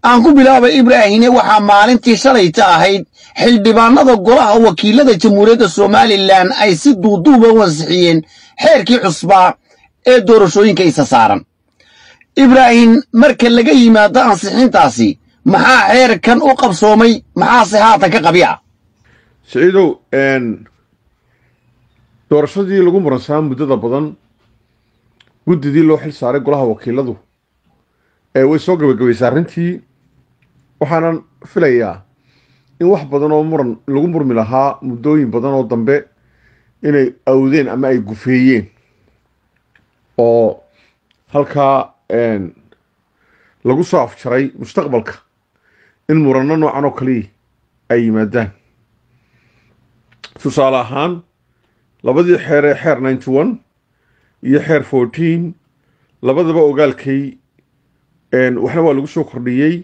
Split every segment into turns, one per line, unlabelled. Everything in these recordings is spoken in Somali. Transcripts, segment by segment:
aan ku bilaabay ibraahine waxaa maalintii shalayta ahayd xildhibaanada golaha wakiilada jamhuuriyadda somalilan ay si duuduuba u ansixiyeen xeerkii cusbaa ee doorashooyinka isa saaran ibraahim marka laga yimaado ansixintaasi maxaa xeerkan u qabsoomay maxaase haatan ka qabiya
siciidow doorashadii lagu muransaa muddada badan guddidii loo xil saaray golaha wakiiladu way soo gabagabaysay arrintii waxaanan filayaa in wax badan oo muran lagu murmi lahaa muddooyin badan oo dambe inay awdeen ama ay gufeeyeen oo halkaa lagu soo afjaray mustaqbalka in muranno noocan oo kaliya ay yimaadaan tusaale ahaan labadii xeer ee xeer ninety one iyo xeer fourteen labadaba ogaalkay waxna waa lagu soo kordhiyey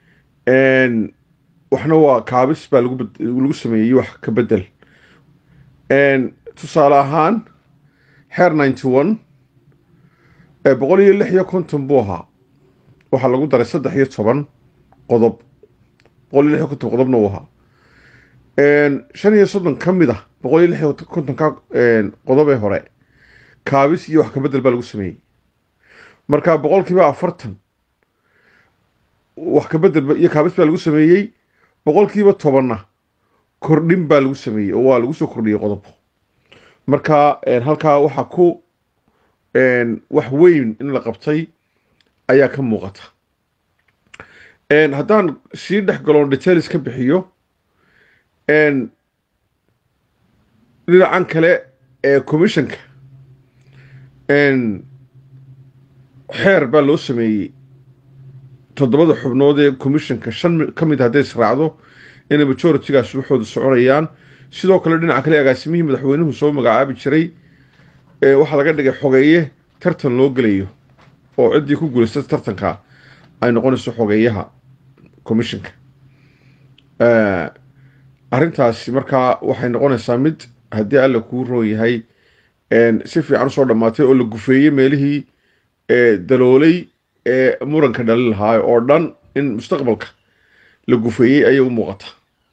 waxna waa kaabis baa lagu sameeyey wax ka bedel tusaale ahaan xeer ninety one boqol iyo lix iyo konton buu ahaa waxaa lagu daray saddex iyo toban qodob boqol iyo lix iyo konton qodobna uu ahaa shan iyo soddon ka mid ah boqol iyo lix iyo kontonka qodobee hore kaabis iyo wax ka bedel baa lagu sameeyey marka boqolkiiba afartan wax ka bedel iyo kaabis baa lagu sameeyey boqolkiiba tobanna kordhin baa lagu sameeyey oo waa lagu soo kordhiyey qodob marka halkaa waxaa ku wax weyn in la qabtay ayaa ka muuqata haddaan sii dhex galoon details ka bixiyo dhinacan kale ee commissionka xeer baa loo sameeyey toddobada xubnood ee commissionka shan ka mid hadday israacdo inay majoritigaas waxooda soconayaan sidoo kale dhinaca kale agaasimihii madaxweynuhu soo magacaabi jiray waxaa laga dhigay xogeeye tartan loo gelayo oo ciddii ku guulaysata tartanka ay noqonayso xogeeyaha commissionka arrintaasi markaa waxay noqonaysaa mid haddii alla kuu roon yahay si fiican usoo dhammaatay oo la gufeeyey meelihii daloolay ee muranka dhali lahaa oo dhan in mustaqbalka la gufeeyey ayay u muuqata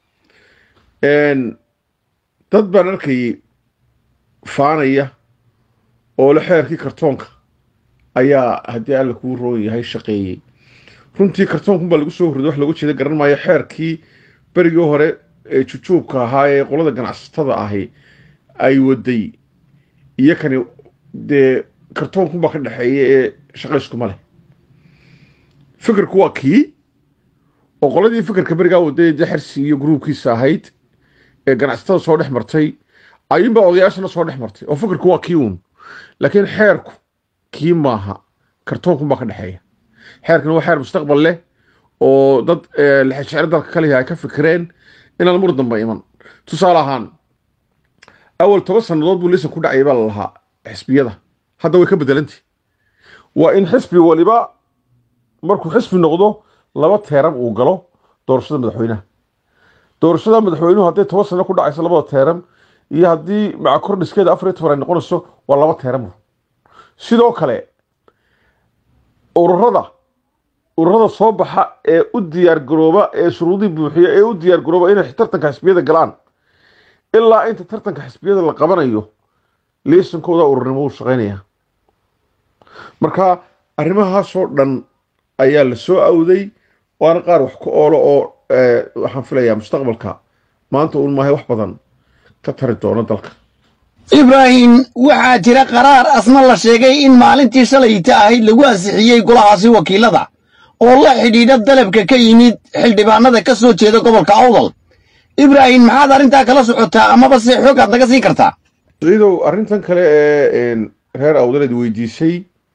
dad baan arkayay faanaya oo le xeerkii kartoonka ayaa haddii alla kuu roon yahay shaqeeyey runtii kartoonkan baa lagu soo horriday wax looga jeeda garan maayo xeerkii berigii hore ee jujuubka ahaa ee qolada ganacsatada ahi ay waday iyo kani dee kartoonkunbaa ka dhexeeya ee shaqayskuma leh fikirku waa kii oo qoladii fikirka berigaa waday dee xersi iyo gruubkiisa ahayd ee ganacsatada soo dhex martay ayuunbaa odayaashana soo dhex martay oo fikirku waa kii uun laakiin xeerku kii maaha kartoonkunbaa ka dhexeeya xeerkan waa xeer mustaqbal leh oo dad lexejeclo dalka kalihi ay ka fikireen inaan mur damba iman tusaale ahaan awal toban sannadood buu lisan ku dhacayay baa la lahaa xisbiyada hadda way ka bedelantay waa in xisbi waliba markuu xisbi noqdo laba teeram uu galo doorashada madaxweynaha doorashada madaxweynuhu hadday toban sano ku dhacayso labada teeram iyo haddii maca kordhiskeeda afar iyo toban ay noqonayso waa laba teeram sidoo kale ururada ururada soo baxa ee u diyaargarooba ee shuruudii buuxiya ee u diyaargarooba inay tartanka xisbiyada galaan ilaa inta tartanka xisbiyada la qabanayo liisankooda ururnimo u shaqaynaya marka arrimahaasoo dhan ayaa la soo awday waana qaar wax ku oolo oo waxaan filayaa mustaqbalka maanta uun maahay wax badan ka tari doono dalka
ibraahim waxaa jira qaraar asna la sheegay in maalintii shalayta ahayd lagu ansixiyey golahaasi wakiilada oo la xidhiidha dalabka ka yimid xildhibaanada ka soo jeeda gobolka awdal ibraahim maxaad arrintaa kala socotaa amaba se xoog aad naga siin kartaa
ciidow arrintan kale ee reer awdaleed weydiisay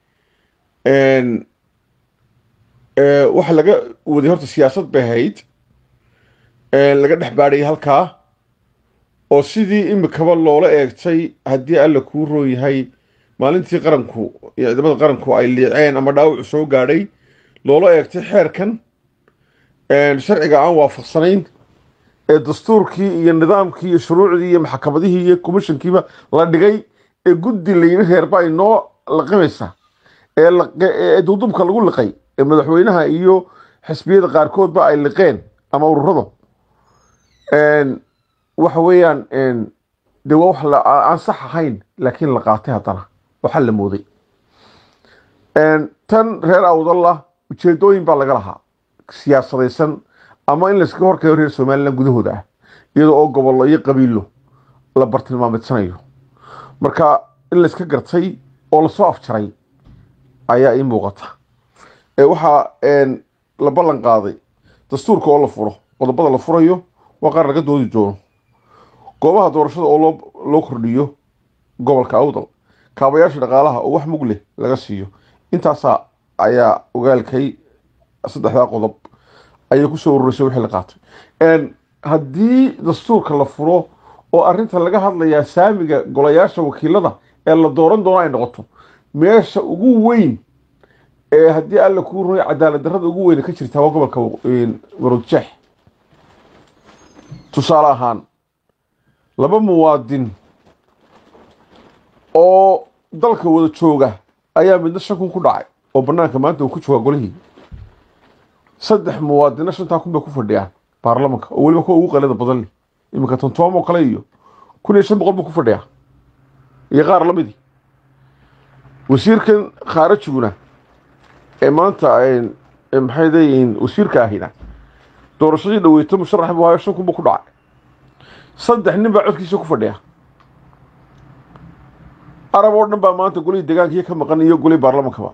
waxa laga waday horta siyaasad bay ahayd laga dhex baadhayay halkaa oo sidii imikaba loola eegtay haddii alla kuu roon yahay maalintii qaranku iyo ciidamada qaranku ay liiceen ama dhaawacu soo gaadhay loola eegtay xeerkan sharciga aan waafaqsanayn ee dastuurkii iyo nidaamkii iyo shuruucdii iyo maxkamadihii iyo commissionkiiba la dhigay ee guddi layidhi reerba ay noo laqimaysa ee duudubka lagu liqay ee madaxweynaha iyo xisbiyada qaarkoodba ay liqeen ama ururada waxa weeyaan dee waa wax aan sax ahayn laakiin la qaatay haddana waxaa la mooday tan reer awdallah ujeedooyin baa laga lahaa siyaasadaysan ama in layskaga horkeeyo reer somalilan gudahooda ah iyadoo oo gobollo iyo qabiilo la bartilmaameedsanayo marka in layska gartay oo lasoo afjaray ayaa ii muuqata waxaa la ballan qaaday dastuurka oo la furo qodobada la furayo waa qaar laga doodi doono goobaha doorashada oo loo kordhiyo gobolka awdal kaabayaasha dhaqaalaha oo wax mug leh laga siiyo intaasaa ayaa ogaalkay saddexdaa qodob ayay kusoo ururisay wixii la qaatay haddii dastuurka la furo oo arrinta laga hadlayaa saamiga golayaasha wakiilada ee la dooran doono ay noqoto meesha ugu weyn ee haddii alla kuu ruray cadaalad darrada ugu weyne ka jirtaa waa gobolka waroodjeex tusaale ahaan laba muwaadin oo dalka wada jooga ayaa midna shan kun ku dhacay oo banaanka maanta uu ku joogaa golihii saddex muwaadina shantaa kun bay ku fadhiyaan baarlamanka oo weliba kuwa ugu qalida badan leh iminka tontoom oo kale iyo kun iyo shan boqol buu ku fadhiyaa iyo qaar lamidii wasiirkan khaarajiguna ee maanta maxay leeyihiin wasiirka ahina doorashadii dhaweyto musharax buu hayo shan kun buu ku dhacay saddex nin baa codkiisa ku fadhiya arab oo dhan baa maanta golihii deegaankii ka maqan iyo golihii baarlamankaba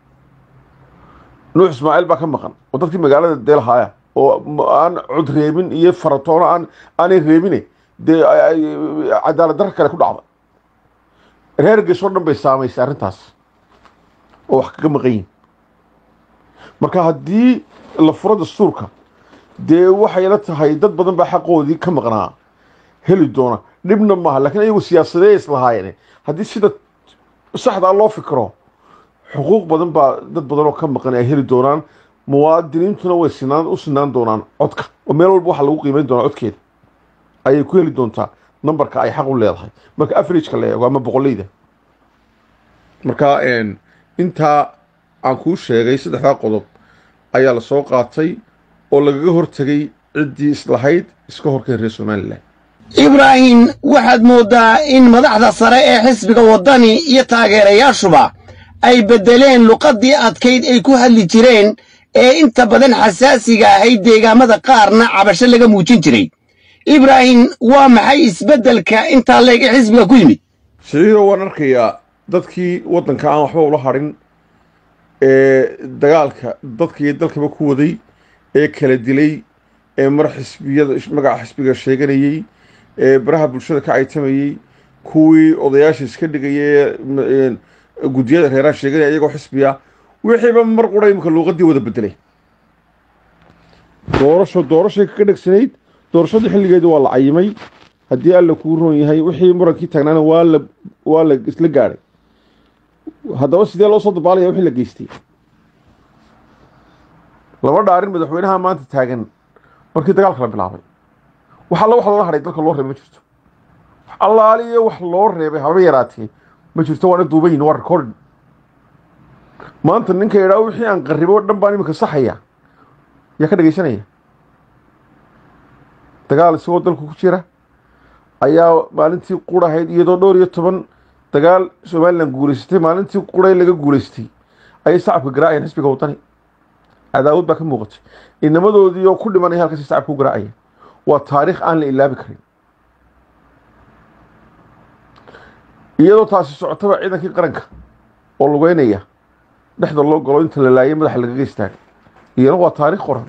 nuux ismaaciil baa ka maqan oo dadkii magaalada deelhaaya oo aan cod reebin iyo faratoono aan aanay reebine dee cadaalad darra kale ku dhacda reer gees oo dhan bay saamaysay arrintaas oo wax kaga maqan yihin marka haddii la furo dastuurka dee waxay la tahay dad badan baa xaqoodii ka maqnaa heli doona dhibna maaha lakiin ayagu siyaasadee islahaayeen haddii sida saxdaa loo fikro xuquuq badan baa dad badan oo ka maqan ay heli doonaan muwaadiniintuna way sinaan u sinaan doonaan codka oo meel walba waxaa lagu qiimeyn doonaa codkeeda ayay ku heli doontaa numberka ay xaq u leedahay marka averageka la eego ama boqoleyda marka intaa aan kuu sheegay saddexdaa qodob ayaa la soo qaatay oo lagaga hortegay ciddii islahayd iska horkeen reer somalilan
ibraahim waxaad mooddaa in madaxda sare ee xisbiga waddani iyo taageerayaashuba ay beddeleen luqaddii adkayd ay ku hadli jireen ee inta badan xasaasiga ahayd deegaamada qaarna cabasho laga muujin jiray ibraahim waa maxay isbeddelka intaa leeg ee xisbiga ku yimid
siciido waan arkayaa dadkii waddanka aan waxba ula hadhin ee dagaalka dadka iyo dalkaba ku waday ee kala dilay ee mar xisbiyada magaca xisbiga sheeganayey ee baraha bulshada ka caytamayey kuwii odayaasha iska dhigaya ee guddiyada reeraha sheeganaya iyagoo xisbiya wixiiba mar qura imika luuqadii wada bedelay doorasho doorashay kaga dhegsanayd doorashadii xilligeedii waa la cayimay haddii alla kuu roon yahay wixii murankii taagnaana waa la waa la isla gaadhay haddaba sidee loo soo dabaalaya wixii la geystay laba dhaarin madaxweynaha maanta taagan markii dagaalka la bilaabay wax alla wax loola hadhay dalka loo reebay ma jirto wax allaaliyo wax loo reebay haba yaraatee ma jirto waana duubayin waa recording maanta ninka idhaa wixii aan qarribo dhan baan iminka saxaya yaa ka dhegaysanaya dagaal isagoo dalku ku jira ayaa maalintii qurahayd iyadoo dhowr iyo toban dagaal somalilan guulaysatay maalintii quray laga guulaystay ayay sacabka garaacayeen xisbiga wadani cadaawad baa ka muuqatay inamadoodii oo ku dhimanaya halkaasi sacabka u garaacaya waa taariikh aan la ilaabi karin iyadoo taasi socotaba ciidankii qaranka oo lugeynaya dhexda loo galo inta la laayay madaxa lagaga istaagay iyana waa taariikh qoran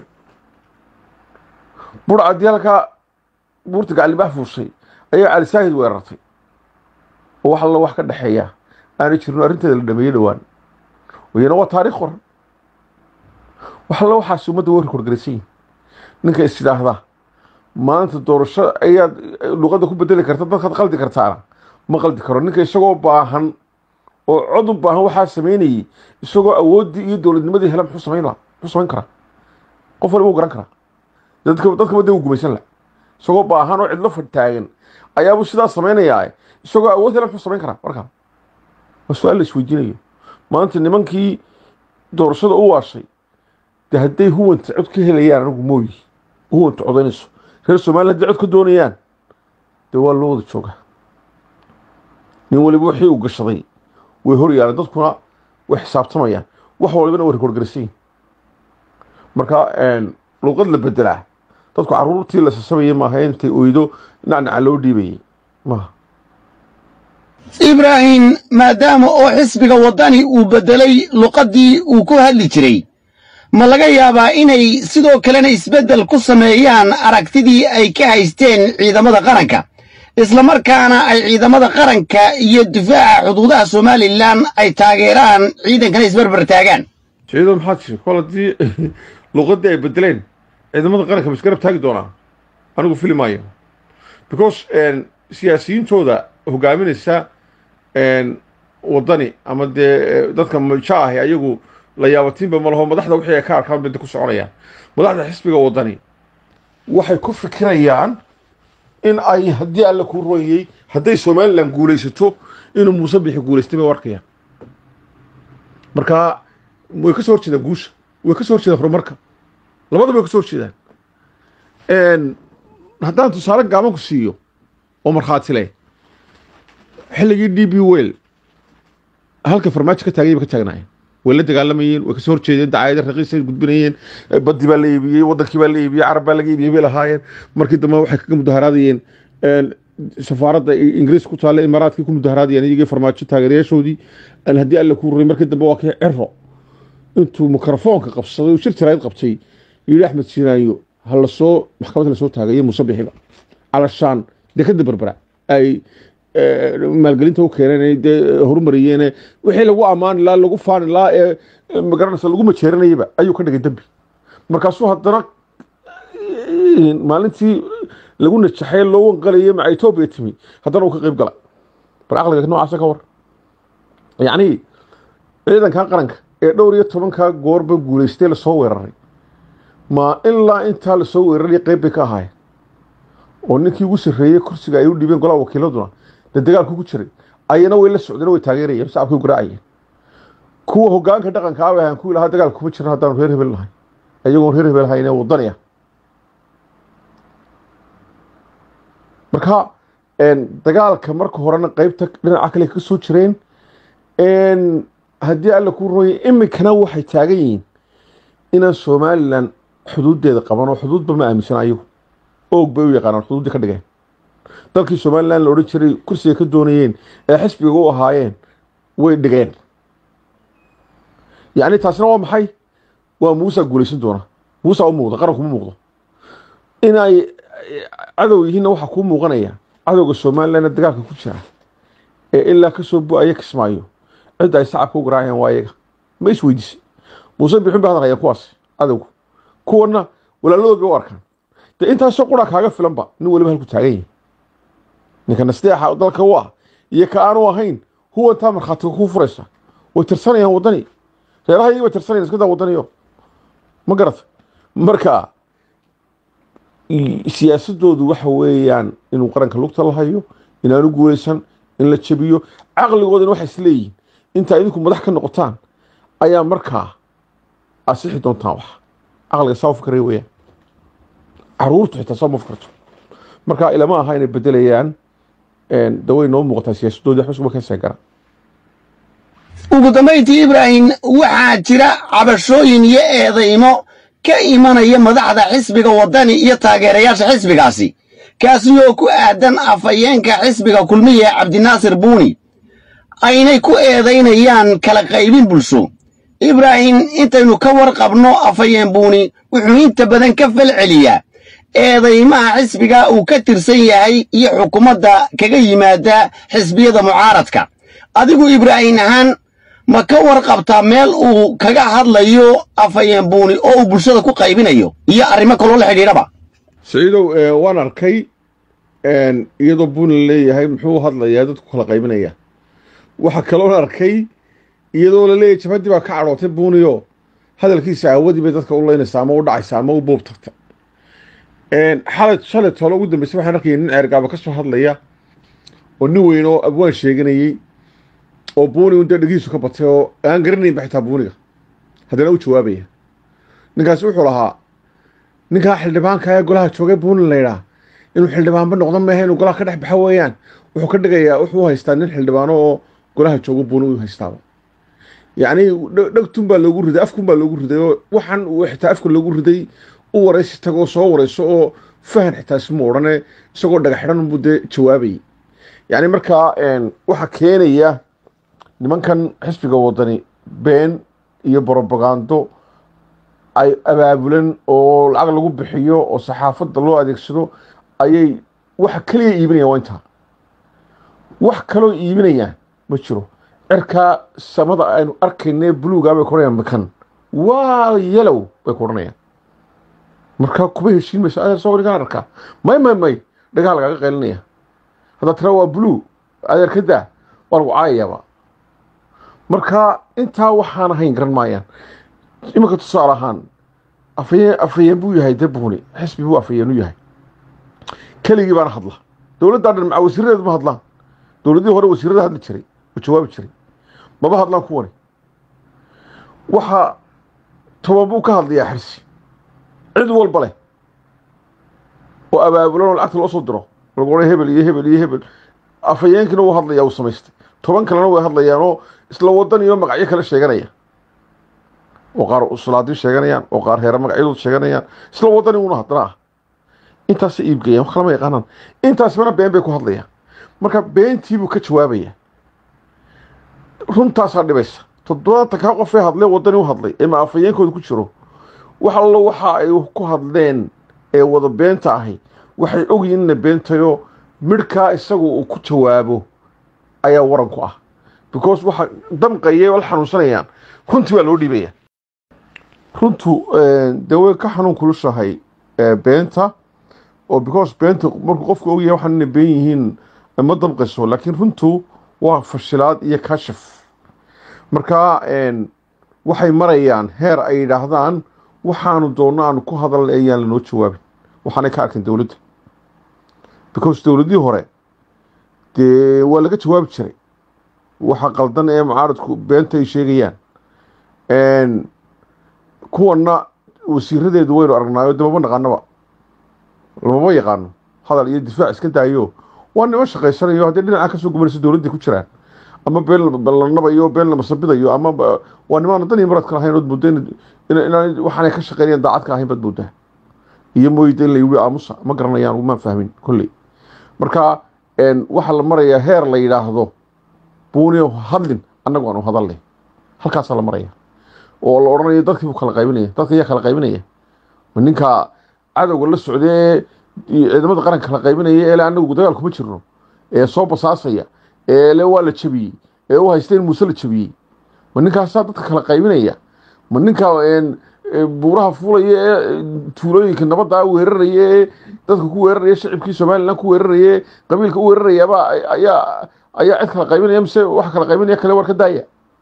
bur haddii halkaa buurta gaclibax fuushay ayaa cali saahid weerartay oo wax alla wax ka dhexeeya aanay jirin arrinteeda la dhameeyey dhowaan iyana waa taariikh qoran wax alla waxaasi ummadda way rekoorgaraysan yihin ninka is idhaahda maanta doorasho ayaad luqadda ku bedeli karta dadkaad qaldi kartaana ma qaldi karo ninka isagoo baahan oo cod u baahan waxaa sameynayay isagoo awooddii iyo dowladnimadii hela muxuu samayn laha muxuu samayn karaa qof waliba u garan karaa dadka dadkaba dee u gumaysan laha isagoo baahan oo cidlo fadtaagan ayaabuu sidaas samaynayaa isagoo awood hela muxuu samayn karaa markaa waa su-aal la isweydiinayo maanta nimankii doorashada u waashay de hadday huwanta cod ka helayaan anigu mooyi huwanta codaynayso reer somaliya hadday cod ka doonayaan dee waa loo wada joogaa nin waliba wixii uu gashaday way hor yaalaan dadkuna way xisaabtamayaan wax walibana way rekoorgaraysayin marka luqad la bedelaa dadku caruurtii la sasabayay maaha intay oydo nacnaca loo dhiibayay maaha
ibraahim maadaama oo xisbiga waddani uu beddelay luqaddii uu ku hadli jiray ma laga yaabaa inay sidoo kalena isbeddel ku sameeyaan aragtidii ay ka haysteen ciidamada qaranka islamarkaana ay ciidamada qaranka iyo difaaca xuduudaha somalilan ay taageeraan ciidankana isbarbar taagaan
ciido maxaa tiri kol haddii luqaddii ay bedeleen ciidamada qaranka ma isgarab taagi doonaa anigu fili maayo because siyaasiyiintooda hogaaminaysa waddani ama dee dadka maja ahi ayagu la yaabatiinba ma laho madaxda wixii ay ka arkaan bada ku soconayaan madaxda xisbiga waddani waxay ku fikirayaan in ay haddii alle kuu rooyey hadday somalilan guulaysato inuu muuse bixi guulaystay bay u arkayaan marka way ka soo horjeedaan guusha way ka soo horjeedaan horumarka labadaba way ka soo horjeedaan haddaan tusaale gaaban ku siiyo oo markhaati leh xilligii d b wel halka farmaajo ka taagay ba ka taagnaayeen way la dagaalamayeen way kasoo horjeedeen dacaayada raqiisay gudbinayeen baddi baa la iibiyey wadankii baa la iibiyey carab baa laga iibiyey bay lahaayeen markii dambe waxay kaga mudaharaadayeen safaaradda ingiriis ku taalla imaaraadkii ku mudaharaadayeen iyagii farmaajo taageerayaashoodii haddii alle ku ruray markii dambe waa kii cero intuu mikrofoonka qabsaday uu shir tirayd qabtay yidhi axmed siinaanyo ha lasoo maxkamadda lasoo taagayo muuse bixiba calashaan dekada berbera ay maalgelinta u keeneen dee horumariyeen wixii lagu ammaani lahaa lagu faani lahaa ee magaranaysa lagu majeeranayaba ayuu ka dhigay dembi markaasuu haddana maalintii lagu najaxay loo wanqalayay maca etoobiya timi haddana uu ka qayb galay bal caqliga noocaasa ka war yacni ciidanka qaranka ee dhowr iyo tobankaa goorba guulaystay lasoo weeraray ma ilaa intaa lasoo weeraray qayb bay ka ahaayeen oo ninkii ugu sarreeyey kursiga ay u dhiibeen golaha wakiiladuna dee dagaalku ku jiray ayana way la socdeen way taageerayeen shacabkay u garaacayeen kuwa hogaanka dhaqanka ah ahaan kuwii lahaa dagaalka kuma jiran haddaanu reer hebel nahay iyagoon reer hebel hayn ee wadani ah marka dagaalka marka horena qeybta dhinaca kale ka soo jireen haddii alla ku rooyay iminkana waxay taagan yihiin inaan somalilan xuduuddeeda qaban oo xuduudba ma aaminsan ayagu oog bay u yaqaanaan xuduuddii ka dhigeen dalkii somalilan la odhan jiray kursiga ka doonayeen ee xisbiga u ahaayeen way dhigeen yacni taasina waa maxay waa muusa guulaysan doona muusa u muuqda qaranku ma muuqdo inay cadow yihiinna waxaa kuu muuqanaya cadowga somalilanna dagaalka ku jira ee ilaa kasoo bu-aya kismaayo cidda ay sacabka u garaacayaan waa iyaga ma is weydiisay muuse bixin bay hadalhayaan kuwaas cadowgu kuwana walaaladood bay u arkaan dee intaasoo qura kaaga filanba nin waliba halku taagan yahay ninka nasteexa dalka u ah iyo ka aanu ahayn huwantaa markhaatiga kuu furaysa way tirsanayaan waddani reeraha iyagii bay tirsanayan iska daa waddaniyo ma garata marka siyaasadoodu waxa weeyaan inuu qaranka lugta la hayo inaanu guulaysan in la jabiyo caqligoodana waxay isleeyihiin intaa idinku madax ka noqotaan ayaa markaa asixi doontaan wax caqliga saa u fikray weeyaan caruurtu xitaa saa ma fikirto marka ilama aha inay bedelayaan daway noo muuqataa siyaasadooda xusba ka seegara
ugu dambayntii ibraahim waxaa jira cabashooyin iyo eedaymo ka imanaya madaxda xisbiga waddani iyo taageerayaasha xisbigaasi kaasi oo ku aadan afhayeenka xisbiga kulmiya cabdinaasir buuni aynay ku eedaynayaan kala qaybin bulsho ibraahim intaynu ka warqabno afhayeen buuni wuxuu inta badan ka fal celiyaa eedaymaha xisbiga uu ka tirsan yahay iyo xukuumadda kaga yimaada xisbiyada mucaaradka adigu ibraahim ahaan ma ka warqabtaa meel uu kaga hadlayo afhayeen buuni oo uu bulshada ku qaybinayo iyo arrimo kaloo la xidhiidhaba
saciidow waan arkay iyadoo buuni la leeyahay muxuu hadlayaa dadku kala qaybinaya waxaa kaloon arkay iyadoo la leeyahay jabhaddii baa ka cadhootay buuniyo hadalkiisa aawadii bay dadka u leynaysaa ama u dhacaysa ama u buub tagta xalay shalay tole ugu dambeysay waxaan arkayay nin ceergaaba ka soo hadlaya oo nin weyn oo abwaan sheeganayey oo buuni un dee dhegihiisu ka batay oo aan garanaynba xitaa buuniga haddana u jawaabaya ninkaasi wuxuu lahaa ninkaa xildhibaanka ee golaha joogay buunin laydhaa inuu xildhibaanba noqdo maahe inuu golaha ka dhex baxa weeyaan wuxuu ka dhigayaa wuxuu haystaa nin xildhibaano oo golaha joogo buunin u haystaaba yacni dhegtun baa loogu riday afkun baa loogu riday oo waxaan uu xitaa afka loogu riday u waraysi tagoo soo warayso oo fahan xitaa isma odhane isagoo dhaga xidhan unbuu dee jawaabayay yacni markaa waxaa keenaya nimankan xisbiga wadani been iyo brobagando ay abaabulan oo lacag lagu bixiyo oo saxaafadda loo adeegsado ayay waxa keliya iibinayaan waa intaa wax kaloo iibinayaan ma jiro cirkaa samada aynu arkayne buluuga bay ku odhanayaan makan waa yalow bay ku odhanayaan markaa kuma heshiin mayso adeer soo dhigaan arkaa may may may dhagaha lagaaga qaylinaya haddaa tira waa blue adeer ka daa waa lagu caayayaaba marka intaa waxaan ahayn garan maayaan iminka tusaale ahaan afayeen afayeen buu yahay dee buuni xisbi buu afayeen u yahay keligii baana hadla dowladdaa dhan maca wasiiradeedu ma hadlaan dowladihii hore wasiirada hadli jiray oo jawaabi jiray maba hadlaan kuwani waxaa tobabuu ka hadlayaa xirsi cid walba leh oo abaabulan oo lacagta loo soo diro lagu odhan hebel iyo hebel iyo hebel afayeenkiina wuu hadlayaa uu samaystay toban kalena way hadlayaanoo isla wadan iyo magacyo kale sheeganaya oo qaar sulaadii sheeganayaan oo qaar heere magacyadood sheeganayaan isla wadani una haddana ah intaasay iibgayaan wax kalama yaqaanaan intaasbana been bay ku hadlayaan marka beentiibuu ka jawaabaya runtaasaa dhibaysa toddobaatan kaa qofee hadlee wadani u hadlay ee ma afayeenkooda ku jiro wax allo waxa ay ku hadleen ee wada beenta ahi waxay ogyihin inay beentayo midhkaa isagu uu ku jawaabo ayaa waran ku ah because waxa damqaya la xanuunsanayaan runtii baa loo dhiibaya runtu dee way ka xanuun kulushahay beenta oo because beenta markuu qofku ogyahay waxaan inay been yihiin ma damqayso laakiin runtu waa fashilaad iyo kashif marka waxay marayaan heer ay yidhaahdaan waxaanu doonno aanu ku hadalna ayaan lanoo jawaabin waxaanay ka arkin dowladda because dowladihii hore dee waa laga jawaabi jiray waxa qaldan ee mucaaradku beenta ay sheegayaan kuwanna wasiiradeedu waynu aragnaayo de mama naqaanaba lamama yaqaano hadal iyo difaac iska daayo waa niman shaqaysanayo haddii dhinacaa kasoo gubanayso dowladday ku jiraan ama been la nabayo been la masabidayo ama waa nimaan dan iyo maradka lahayn ood muddo inaan waxaanay ka shaqeynayaan daacad ka ahayn baad moodaa iyo mooyda in la yidhi aamusa ma garanayaan maan fahmin kolley marka waxaa la marayaa heer la yidhaahdo buuniyo hadlin annagu aanu hadalnay halkaasaa la maraya oo la odhanayo dadkii buu kala qaybinaya dadka ayaa kala qaybinaya ma ninka cadowga la socdee ciidamada qaranka kala qaybinaya eele annagu dagaal kuma jirno ee soo basaasaya eele waa la jabiyey ee u haysta in muuse la jabiyey ma ninkaasaa dadka kala qaybinaya ma ninka buuraha fuulaya ee tuulooyinka nabadda weeraraya ee dadka ku weeraraya shacibkii somalilan ku weeraraya ee qabiilka u weerarayaaba ayaa ayaa cid kala qaybinaya mise waxa kala qaybinaya kale war ka daaya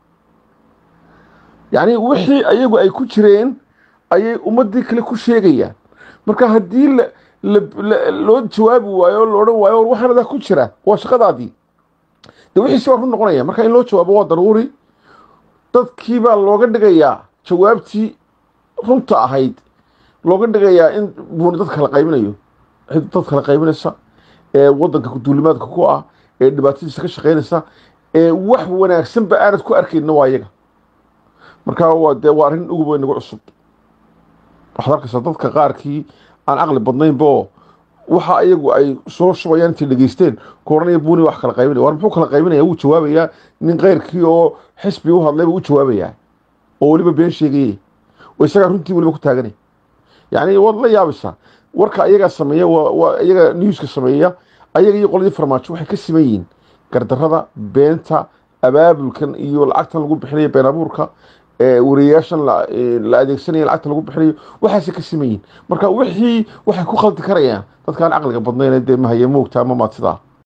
yacni wixii ayagu ay ku jireen ayay ummadii kale ku sheegayaan marka haddii loo jawaabi waayo o la odhan waayo war waxaan adaa ku jira waa shaqadaadii de wixiisi waa run noqonaya marka in loo jawaabo waa daruuri dadkii baa looga dhigayaa jawaabtii runta ahayd looga dhigayaa in buuni dad kala qaybinayo cid dad kala qaybinaysa ee wadanka duulimaadka ku ah ee dhibaatadiisa ka shaqaynaysa ee wax wanaagsanba aanad ku arkayna waa iyaga marka waa dee waa arrin ugu weyn nagu cusub waxaad arkaysaa dadka qaarkii aan caqli badnaynbo waxa iyagu ay soo shubayaan intay dhegeysteen ku odhanaya buuni wax kala qaybinaya war muxuu kala qaybinaya wuu jawaabayaa nin keyrkii oo xisbi u hadlayba u jawaabayaa oo weliba been sheegayey oo isagaa runtii weliba ku taaganay yacni waad la yaabaysaa warka ayagaa sameeya waa iyaga newska sameeya ayaga iyo qoladii farmaajo waxay ka siman yihiin gardarada beenta abaabulkan iyo lacagtan lagu bixinayo been abuurka wariyayaashan la adeegsanaya lacagta lagu bixinayo waxaasay ka siman yihiin marka wixii waxay ku khaldi karayaan dadkaan caqliga badnayn dee mahaye moogta ama maatidaa